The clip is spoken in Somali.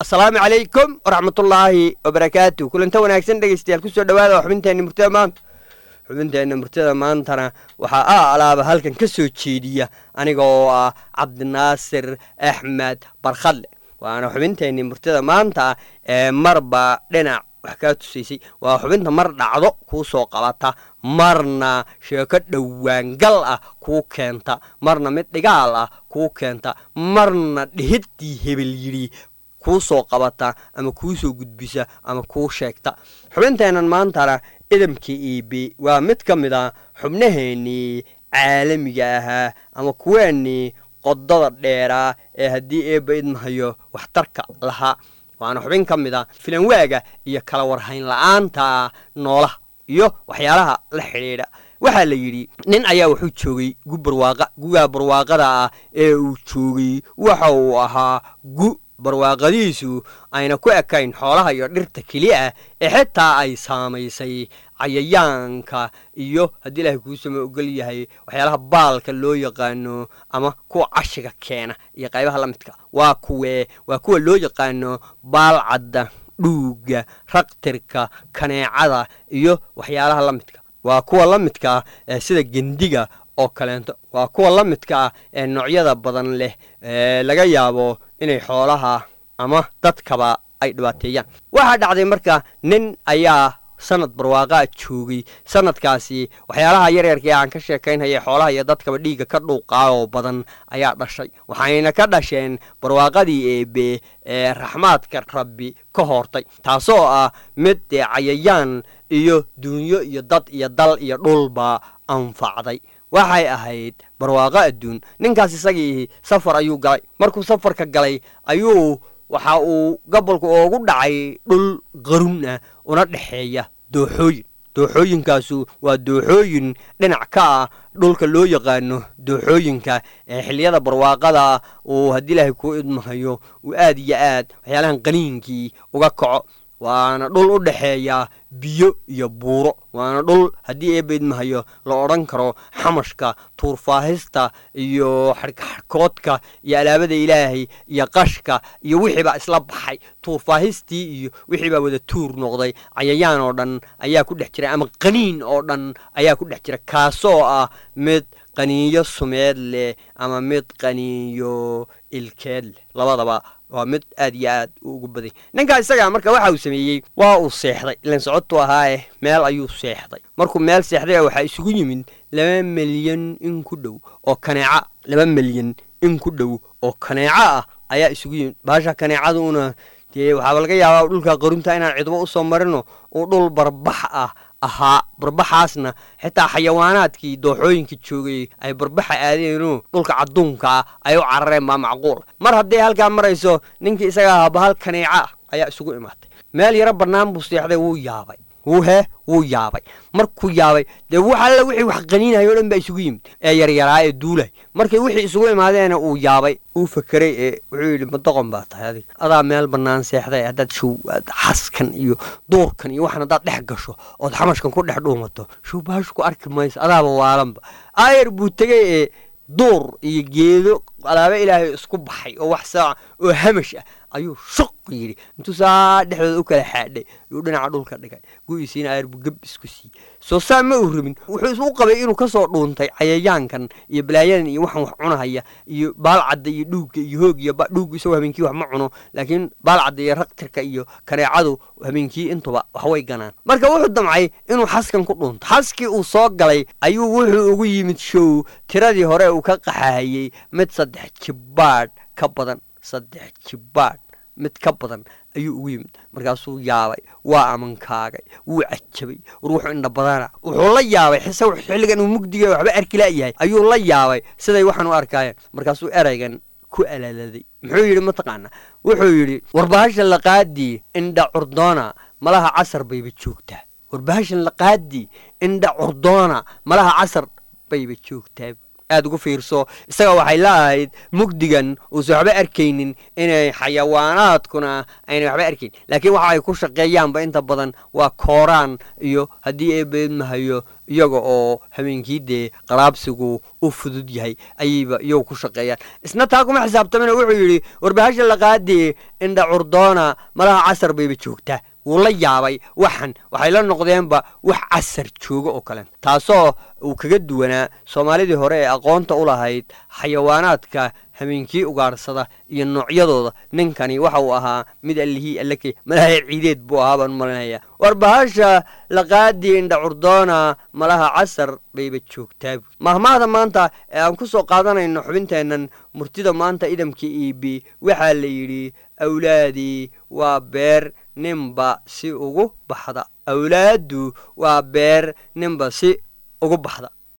asalaamu calaykum waraxmatullaahi wabarakaatu kulanta wanaagsan dhegeystayaal kusoo dhawaada xubinteenna murtada maanta xubinteenna murtada maantana waxaa a alaaba halkan ka soo jeediya aniga oo ah cabdinaasir axmed barkhadle waana xubinteenni murtada maanta ee marba dhinac wax kaa tusaysay waa xubinta mar dhacdo kuu soo qabata marna sheeko dhowaangal ah kuu keenta marna mid dhigaal ah kuu keenta marna dhihiddii hebel yidhi kuu soo qabata ama kuu soo gudbisa ama kuu sheegta xubinteennan maantana idamka iibi waa mid ka mid a xubnaheennii caalamiga ahaa ama kuweennii qodada dheeraa ee haddii eebba idmahayo waxtarka lahaa waana xubin ka mid a filanwaaga iyo kala warhayn la-aanta noolaha iyo waxyaalaha la xidhiidha waxaa la yidhi nin ayaa wuxuu joogay gu barwaaqa gugaa barwaaqada ah ee uu joogay waxa uu ahaa gu barwaaqadiisu ayna ku ekayn xoolaha iyo dhirta keliya ah ee xitaa ay saamaysay cayayaanka iyo haddii ilaahay kuu sama ogol yahay waxyaalaha baalka loo yaqaano ama kuwa cashiga keena iyo qaybaha la midka waa kuwee waa kuwa loo yaqaano baalcadda dhuugga raqtirka kaneecada iyo waxyaalaha la midka waa kuwa la midka ah ee sida gendiga oo kaleento waa kuwa la midka ah ee noocyada badan leh ee laga yaabo inay xoolaha ama dadkaba ay dhibaateeyaan waxaa dhacday marka nin ayaa sanad barwaaqaa joogay sanadkaasi waxyaalaha yaryarka ee aan ka sheekaynhaya xoolaha iyo dadkaba dhiigga ka dhuuqaa oo badan ayaa dhashay waxayna ka dhasheen barwaaqadii eebe ee raxmaadka rabbi ka hortay taasoo ah mid dee cayayaan iyo duunyo iyo dad iyo dal iyo dhulba anfacday waxay ahayd barwaaqo adduun ninkaas isagii safar ayuu galay markuu safarka galay ayuu waxa uu gobolku oogu dhacay dhul qarun ah una dhexeeya dooxooyin dooxooyinkaasu waa dooxooyin dhinac ka ah dhulka loo yaqaano dooxooyinka ee xilliyada barwaaqada uu haddii ilaahay kuu idmahayo uu aad iyo aad waxyaalahan qaniinkii uga kaco waana dhul u dhexeeya biyo iyo buuro waana dhul haddii eebba idmahayo la odhan karo xamashka tuurfaahista iyo xadhkaxadhkoodka iyo alaabada ilaahay iyo qashka iyo wixiibaa isla baxay tuurfaahistii iyo wixiibaa wada tuur noqday cayayaan oo dhan ayaa ku dhex jira ama qaniin oo dhan ayaa ku dhex jira kaasoo ah mid qaniinyo sumeed leh ama mid qaniinyo ilkeed leh labadaba waa mid aad iyo aad u ugu baday ninkaa isagaa marka waxa uu sameeyey waa uu seexday ilan socodtu ahaaye meel ayuu seexday markuu meel seexday waxaa isugu yimid laba milyan in ku dhow oo kaneeca laba milyan in ku dhow oo kaneeco ah ayaa isugu yimid baasha kaneecaduna dee waxaaba laga yaabaa dhulka qarunta inaan cidbo usoo marino uu dhul barbax ah ahaa barbaxaasna xitaa xayawaanaadkii dooxooyinka joogay ay barbaxa aadeenoo dhulka cadduunka ah ay u carareen baa macquul mar hadday halkaa marayso ninkii isaga ahaa bahal kaneeca ah ayaa isugu imaatay meel yaro bannaan buu seexday wuu yaabay wuu hee wuu yaabay markuu yaabay dee wax alle wixii wax qaniinahay o dhan baa isugu yimid ee yaryaraa ee duulay markay wixii isugu imaadeena uu yaabay uu fakeray ee wuxuu yidhi madoqon baa tahay adig adaa meel bannaan seexday haddaad show xaskan iyo duurkan iyo waxan haddaad dhex gasho ood xamashkan ku dhex dhuumato show baashu ku arki mayso adaaba waalanba aayar buu tegey ee duur iyo geedo alaaba ilaahay isku baxay oo wax saaca oo hamash ah ayuu shuq yidhi intuu saa dhexdooda u kala xaadhay yuu dhinaca dhulka dhigay gu'isiina aayar buu geb isku siiyey soo saa ma uu rabin wuxuu u qabay inuu ka soo dhuuntay cayayaankan iyo balaayadan iyo waxan wax cunahaya iyo baalcadda iyo dhuugga iyo hoog iyo dhuuggu isagoo habeenkii wax ma cuno laakiin baalcadda iyo raqtirka iyo kaneecadu habeenkii intuba waxway ganaan marka wuxuu damcay inuu xaskan ku dhuunto xaskii uu soo galay ayuu wuxuu ugu yimid show tiradii hore uu ka qaxahayey mid saddex jibbaadh ka badan saddex jibbaadh mid ka badan ayuu ugu yimid markaasuu yaabay waa amankaagay wuu cajabay war wuxuu indha badana wuxuu la yaabay xise xilligan uu mugdiga waxba arki la'yahay ayuu la yaabay siday waxaan u arkaayeen markaasuu eraygan ku alaladay muxuu yidhi mataqaana wuxuu yidhi warbahasha laqaadii indha curdoona malaha casar bayba joogtaa warbahashan laqaadii indha curdoona malaha casar bayba joogtaa aad ugu fiirso isaga waxay laahayd mugdigan uusan waxba arkaynin inay xayawaanaadkuna aynay waxba arkayn laakiin waxa ay ku shaqeeyaanba inta badan waa kooraan iyo haddii eebeedmahayo iyaga oo habeenkii dee qaraabsigu u fudud yahay ayayba iyagu ku shaqeeyaan isna taa kuma xisaabtamina wuxuu yidhi warbahasha laqaadii indha curdoona malaha casar bayba joogtaa wuu la yaabay waxan waxay la noqdeenba wax casar jooga oo kale taasoo uu kaga duwanaa soomaalidii hore ee aqoonta u lahayd xayawaanaadka habeenkii ugaadhsada iyo noocyadooda ninkani waxa uu ahaa mid allihii allake malaha ciideed buu ahaa baan malinaya war bahasha laqaadii indha curdoona malaha casar bayba joogtaa mahmaahda maanta ee aan ku soo qaadanayno xubinteennan murtida maanta idamka iibi waxaa la yidhi awlaadii waa beer ninba si ugu baxda awlaaddu waa beer ninba si ugu baxda